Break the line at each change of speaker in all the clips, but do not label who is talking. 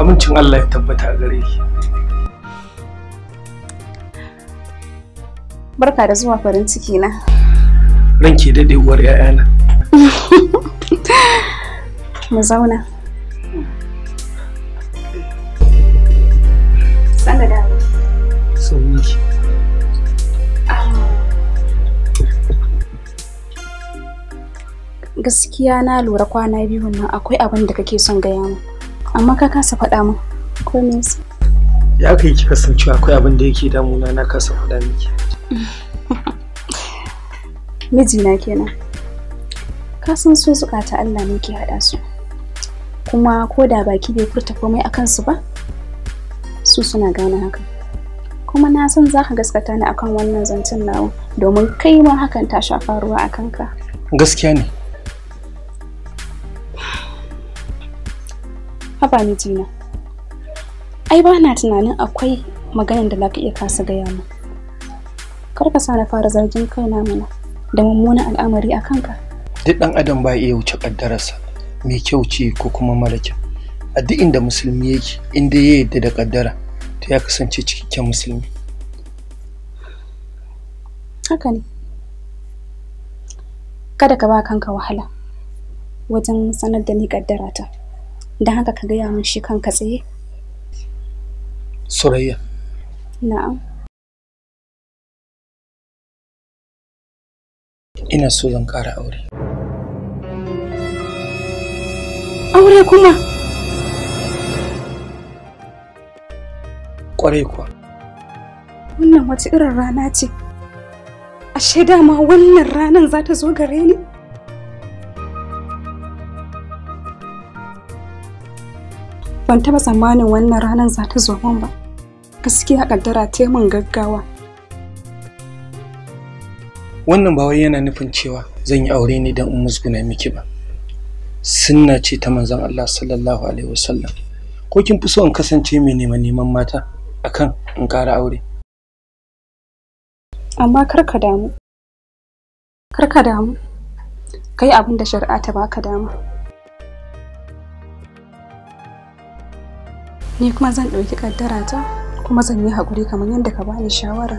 Amincin Allah ya tabbata a gare ki.
Barka da zuwa farin ciki na.
Ranke daɗe uwar 'ya'yana.
Mu zauna. Sanda da
Sanni ki.
gaskiya na lura kwana biyu nan akwai abin da kake son gaya min. Amma ka kasa faɗa min. Ko me yasa?
Ya aka yi kika san cewa akwai abin da yake damuna na kasa faɗa miki.
Mijina kenan. Ka san so zukata Allah ne ke haɗa su. Kuma ko da baki bai furta komai a kansu ba, su suna gane hakan. Kuma na san za ka gaskata ni akan wannan zancen nawa domin kai ma hakan ta shafa ruwa a kanka.
Gaskiya ne.
Haba mijina. Ai ba na tunanin akwai maganar da za ka iya kasa gaya mu. Kar ka sa na fara zargin kaina mana da mummunan al'amari a kanka.
Duk ɗan adam ba iya wuce ƙaddararsa mai kyau ce ko kuma mara kyau. A duk inda musulmi yake inda ya yarda da ƙaddara to ya kasance cikakken musulmi.
Haka ne. Kada ka ba kanka wahala wajen sanar da ni kaddara ta. Don haka ka gaya min shi kanka tsaye.
Surayya,
Na'am.
ina so zan ƙara aure.
Aure kuma.
Ƙwarai kuwa.
Wannan wace irin rana ce? Ashe dama wannan ranan za ta zo gare ni? Ban taɓa tsammanin wannan ranan za ta zo min ba. Gaskiya kaddara ta yi min gaggawa.
Wannan ba wai yana nufin cewa zan yi aure ne don in musguna miki ba. Sunna ce ta manzon Allah sallallahu alaihi wasallam. Ko kin fi so in kasance mai neman neman mata akan in ƙara aure?
Amma kar ka damu. Kar ka damu. Kai abin da shari'a ta baka dama. Ni kuma zan ɗauki kaddara ta kuma zan yi haƙuri kamar yadda ka bani shawara.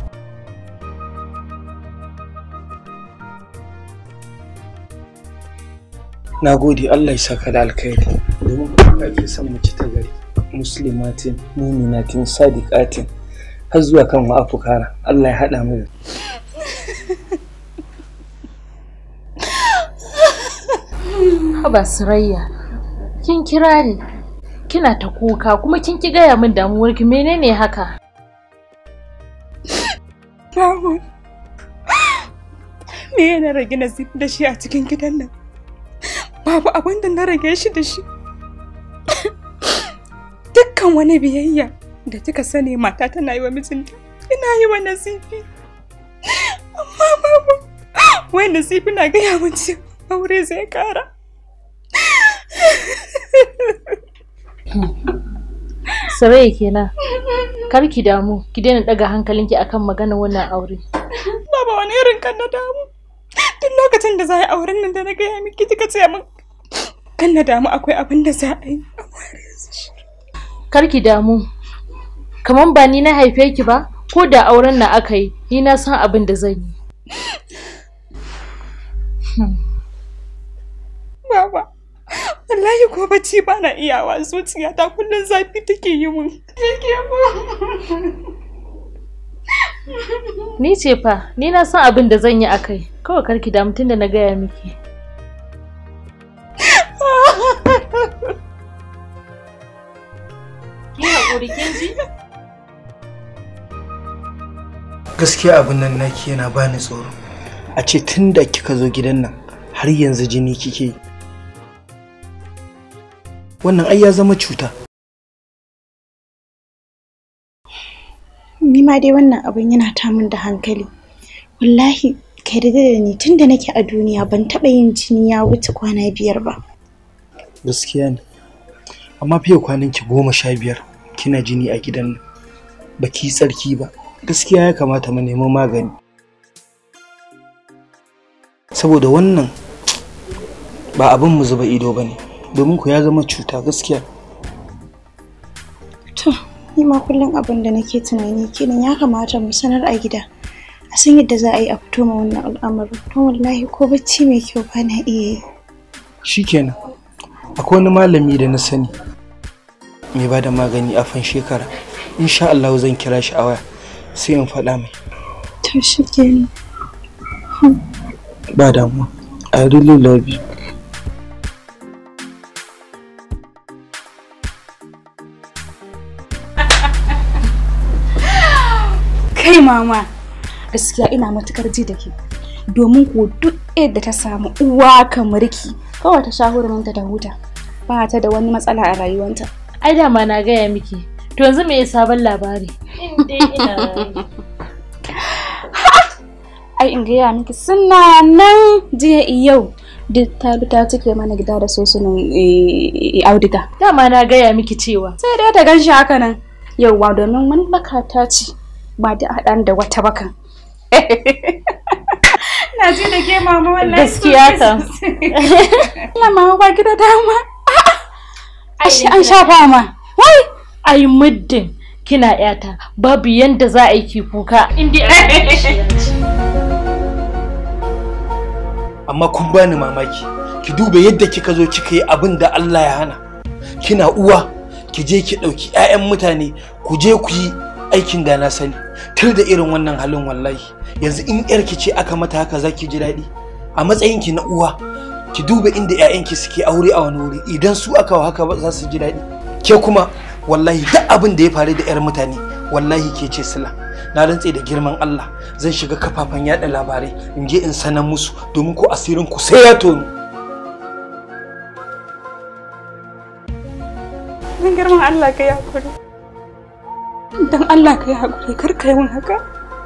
Na gode Allah ya saka da alkhairi domin kuma ake son mace ta gari. Muslimatin, muminatin, sadiqatin har zuwa kan ma'afukara. Allah ya haɗa mu da
Haba Surayya, kin kira ni, kina ta kuka kuma kin ki gaya min damuwarki menene haka?
Babu. Me yana rage nasib da shi a cikin gidan nan? Babu abin da na rage shi da shi. Dukkan wani biyayya da kika sani mata tana yi wa mijinta, ina yi wa nasifi. Amma babu, wai nasifi na gaya min cewa aure zai kara.
Surayya kenan. Kar ki damu, ki daina daga hankalinki akan maganar wannan aure.
Baba wani irin kan na damu. Duk lokacin da za a yi auren nan da na gaya miki kika ce min kan na damu akwai abin da za a yi.
Kar ki damu. Kaman ba ni na haife ki ba, ko da auren na aka yi, ni na san abin da zan yi.
Baba, wallahi ko bacci ba na iyawa zuciyata kullum zafi take yi mun.
Ni ce fa, ni na san abin da zan yi a kai. Kawai kar ki damu tunda na gaya miki. Ki haƙuri kin ji?
gaskiya abin nan naki yana bani tsoro. A ce tun da kika zo gidan nan har yanzu jini kike yi. Wannan ai ya zama cuta.
Ni ma dai wannan abin yana tamun da hankali. Wallahi, ka yarda da ni tun da nake a duniya ban taɓa yin jini ya wuce kwana biyar ba.
Gaskiya ne. Amma fiye kwanan ki goma sha biyar kina jini a gidan nan. Ba ki yi tsarki ba. Gaskiya ya kamata mu nemi magani. Saboda wannan ba abin mu zuba ido ba ne. Domin ku ya zama cuta gaskiya.
ni ma kullum abin da nake tunani kenan ya kamata mu sanar a gida a san yadda za a yi a fito ma wannan al'amarin don wallahi ko bacci mai kyau ba na iya yi
shikenan akwai wani malami da na sani mai ba da magani a fan shekara insha Allah zan kira shi a waya sai in faɗa mai
to shi kenan
ba damuwa I really love you
kai mama gaskiya ina matukar ji da ke domin ko duk yadda ta samu uwa kamar ki kawai ta sha huruminta ta huta ba ta da wani matsala a rayuwanta
ai dama na gaya miki to yanzu me sabon labari in dai ina raye.
ai in gaya miki suna nan jiya yau duk ta bi ta cike mana gida da sosunan eh, auduga
dama na gaya miki cewa
sai dai ta gan shi haka nan yauwa domin wani baka ta ce ba da haɗan da wata bakan na ji da ke mama wallahi
gaskiya kam
Allah mama ba ki da dama Ashe an sha fama
wai ai muddin kina yata babu yanda za a yi ki kuka in dai an yi shi ya ci.
amma kun bani mamaki ki duba yadda kika zo kika yi abin da Allah ya hana kina uwa ki je ki ɗauki 'ya'yan mutane ku je ku yi aikin da na sani tun da irin wannan halin wallahi yanzu in yarki ce aka mata haka za ki ji daɗi a matsayin ki na uwa ki duba inda 'ya'yanki suke aure a wani wuri idan su aka wa haka ba za su ji daɗi ke kuma wallahi duk abin da ya faru da 'yar mutane wallahi ke ce sila na rantse da girman Allah zan shiga kafafen yada labarai in je in sanar musu domin ko asirin ku sai ya tonu
don girman Allah ka yi hakuri don Allah ka yi hakuri kar ka yi min haka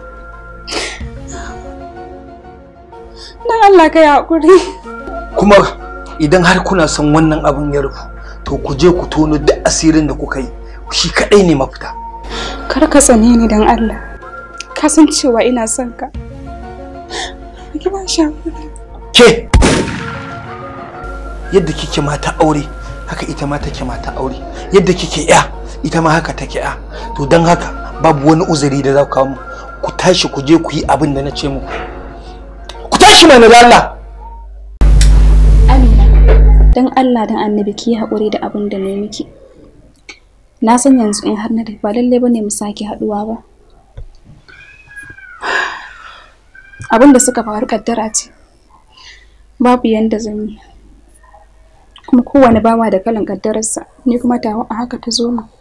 don Allah ka yi hakuri
kuma idan har kuna son wannan abin ya rufu to ku je ku tono duk asirin da kuka yi shi kadai ne mafita
kar ka tsane ni don Allah ka san cewa ina son ka ki ba shi hakuri
ke yadda kike mata aure haka ita ma take mata aure yadda kike ya ita ma haka take ya to don haka babu wani uzuri da za ku kawo mu ku tashi ku je ku yi abin da na ce muku ku tashi mana da Allah
Amina don Allah don annabi ki yi haƙuri da abin da na yi miki na san yanzu in har na tafi ba lallai bane mu sake haɗuwa ba abin da suka faru kaddara ce babu yanda zan yi kuma kowane bawa da kalan kaddararsa ni kuma tawa a haka ta zo mu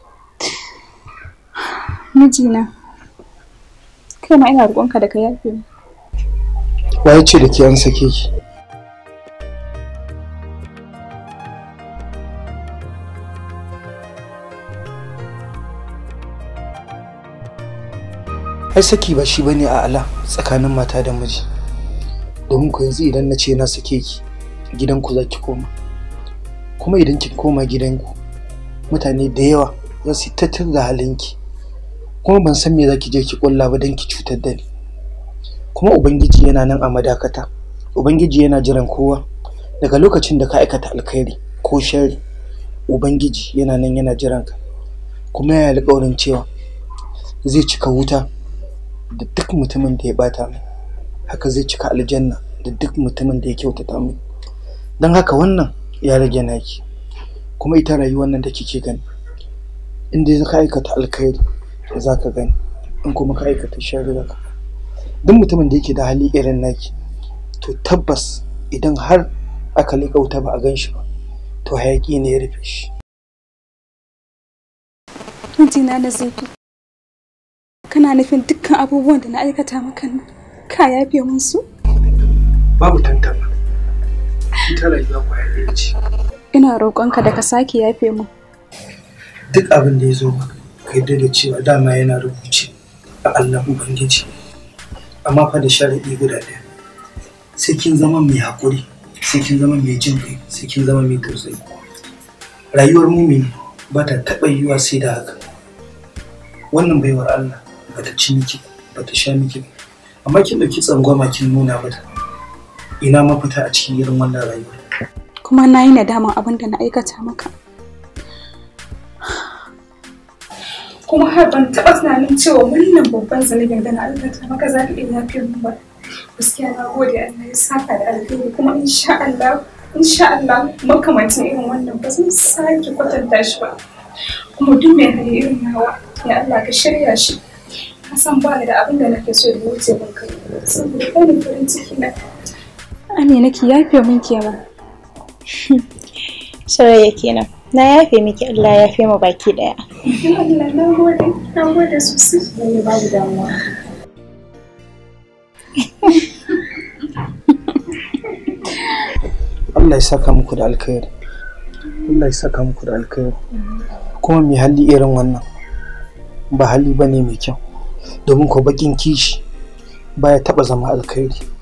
mijina kai ma ina roƙonka da ka yafe mu
waye ce da ke an sake ki ai saki ba shi bane a ala tsakanin mata da miji domin ku yanzu idan na ce na sake ki gidanku za ki koma kuma idan kin koma gidanku mutane da yawa za su yi tattar da halinki kuma ban san me za ki je ki kulla ba don ki cutar da ni kuma ubangiji yana nan a madakata ubangiji yana jiran kowa daga lokacin da ka aikata alkhairi ko shari ubangiji yana nan yana jiran ka kuma yana alƙawarin cewa zai cika wuta da duk mutumin da ya bata mai haka zai cika aljanna da duk mutumin da ya kyautata mai don haka wannan ya rage naki kuma ita rayuwar nan da kike gani in dai ka aikata alkhairi za ka gani in kuma ka aikata shari za ka gani duk mutumin da yake da hali irin naki to tabbas idan har aka liƙa wuta ba a gan shi ba to hayaƙi ne ya rufe shi
mijina na zafi kana nufin dukkan abubuwan da na aikata maka nan ka yafe mun su
babu tantama ita rayuwa kwaya ɗaya ce
ina roƙonka da ka sake yafe mun
duk abin da ya zo maka ka yarda da cewa dama yana rubuce a Allah Ubangiji amma fa da sharaɗi guda ɗaya sai kin zama mai haƙuri sai kin zama mai jin kai sai kin zama mai tausayi rayuwar mumini ba ta taɓa yiwuwa sai da haka wannan baiwar Allah ba ta ci miki ba ta sha miki ba amma kin ɗauki tsangwama kin nuna mata ina mafita a cikin irin wannan rayuwar
kuma na yi nadaman abin da na aikata maka
kuma har ban taɓa tunanin cewa wannan babban zunubin da na aikata maka za ka iya yafe min ba gaskiya na gode Allah ya saka da alheri kuma insha Allah insha Allah makamancin irin wannan ba zan sake kwatanta shi ba kuma duk mai hali irin nawa ya Allah ka shirya shi ka san ba ni da abin da nake so da wuce ban kai saboda kai ne farin ciki na
Amina ki yafe min kenan.
Sarayya kenan. Na yafe miki Allah ya yafe mu baki daya.
Allah na gode na gode sosai
Lalle babu damuwa.
Allah ya saka muku da alkhairi Allah ya saka muku da alkhairi kuma mai hali irin wannan ba hali bane mai kyau domin ko bakin kishi baya taba zama alkhairi